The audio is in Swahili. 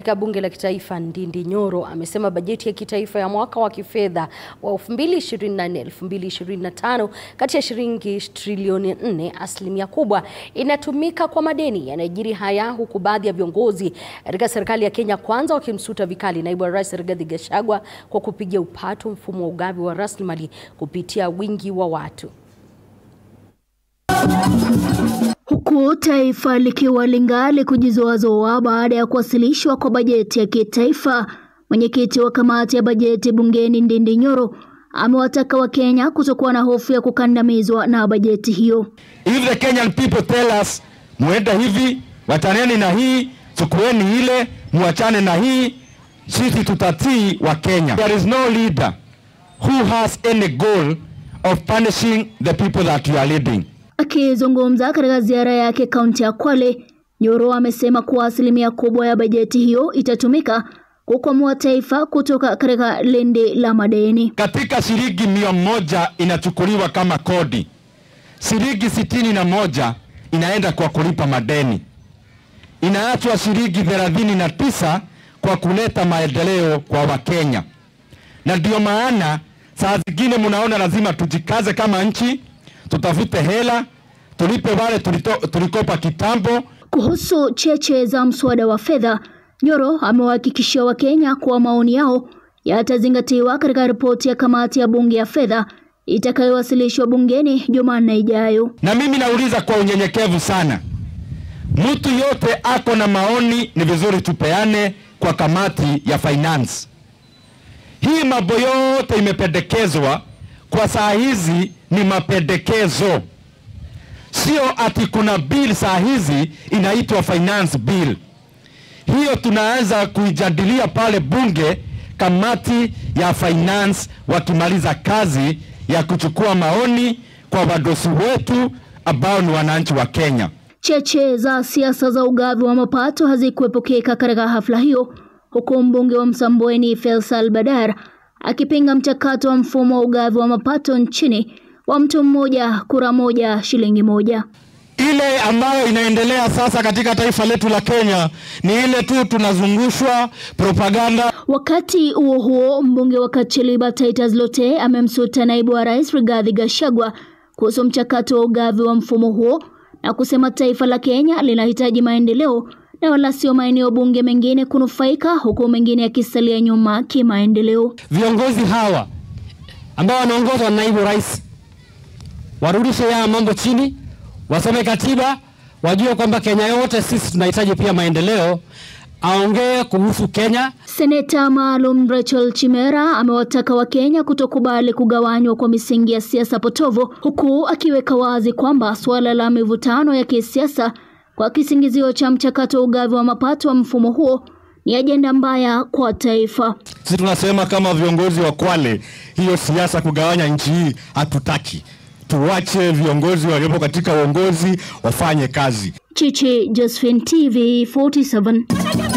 katika bunge la kitaifa Ndindi Nyoro amesema bajeti ya kitaifa ya mwaka wa kifedha wa 2024-2025 kati ya shilingi trilioni 4, asilimia kubwa inatumika kwa madeni. Yanajiri haya huku baadhi ya viongozi katika serikali ya Kenya Kwanza wakimsuta vikali naibu wa rais Rigathi Gachagua kwa kupiga upato mfumo wa ugavi wa rasilimali kupitia wingi wa watu. Huku taifa likiwa lingali kujizoazoa baada ya kuwasilishwa kwa bajeti ya kitaifa, mwenyekiti wa kamati ya bajeti bungeni Ndindi Nyoro amewataka Wakenya kutokuwa na hofu ya kukandamizwa na bajeti hiyo. If the Kenyan people tell us muenda hivi, wachaneni na hii, chukueni ile, muachane na hii, sisi tutatii wa Kenya. There is no leader who has any goal of punishing the people that you are leading. Akizungumza katika ziara yake kaunti ya Kwale, Nyoro amesema kuwa asilimia kubwa ya bajeti hiyo itatumika kukwamua taifa kutoka katika lindi la madeni. Katika shilingi mia moja inachukuliwa kama kodi, shilingi sitini na moja inaenda kwa kulipa madeni, inaachwa shilingi thelathini na tisa kwa kuleta maendeleo kwa Wakenya. Na ndio maana saa zingine mnaona lazima tujikaze kama nchi, tutafute hela tulipe wale tulito, tulikopa kitambo. Kuhusu cheche za mswada wa fedha, Nyoro amewahakikishia Wakenya kuwa maoni yao yatazingatiwa katika ripoti ya kamati ya bunge ya fedha itakayowasilishwa bungeni Jumanne ijayo. Na mimi nauliza kwa unyenyekevu sana, mtu yote ako na maoni, ni vizuri tupeane kwa kamati ya finance. Hii mambo yote imependekezwa kwa saa hizi ni mapendekezo, sio ati kuna bill saa hizi inaitwa finance bill. Hiyo tunaanza kuijadilia pale bunge, kamati ya finance wakimaliza kazi ya kuchukua maoni kwa wadosi wetu ambao ni wananchi wa Kenya. Cheche za siasa za ugavi wa mapato hazikuepukika katika hafla hiyo, huku mbunge wa Msambweni Faisal Badar akipinga mchakato wa mfumo wa ugavi wa mapato nchini wa mtu mmoja kura moja shilingi moja. Ile ambayo inaendelea sasa katika taifa letu la Kenya ni ile tu tunazungushwa propaganda. Wakati huo huo, mbunge wa Kacheliba Titus Lote amemsuta naibu wa rais Rigathi Gachagua kuhusu mchakato wa ugavi wa mfumo huo na kusema taifa la Kenya linahitaji maendeleo na wala sio maeneo bunge mengine kunufaika huku mengine yakisalia nyuma kimaendeleo. Viongozi hawa ambao wanaongozwa na naibu rais warudishe haya mambo chini, wasome katiba, wajue kwamba Kenya yote sisi tunahitaji pia maendeleo. Aongee kuhusu Kenya. Seneta maalum Rachel Chimera amewataka Wakenya kutokubali kugawanywa kwa misingi ya siasa potovu, huku akiweka wazi kwamba suala la mivutano ya kisiasa kwa kisingizio cha mchakato wa ugavi wa mapato wa mfumo huo ni ajenda mbaya kwa taifa. Sisi tunasema kama viongozi wa Kwale, hiyo siasa kugawanya nchi hii hatutaki. Tuwache viongozi waliopo katika uongozi wafanye kazi. Chichi Josephine TV 47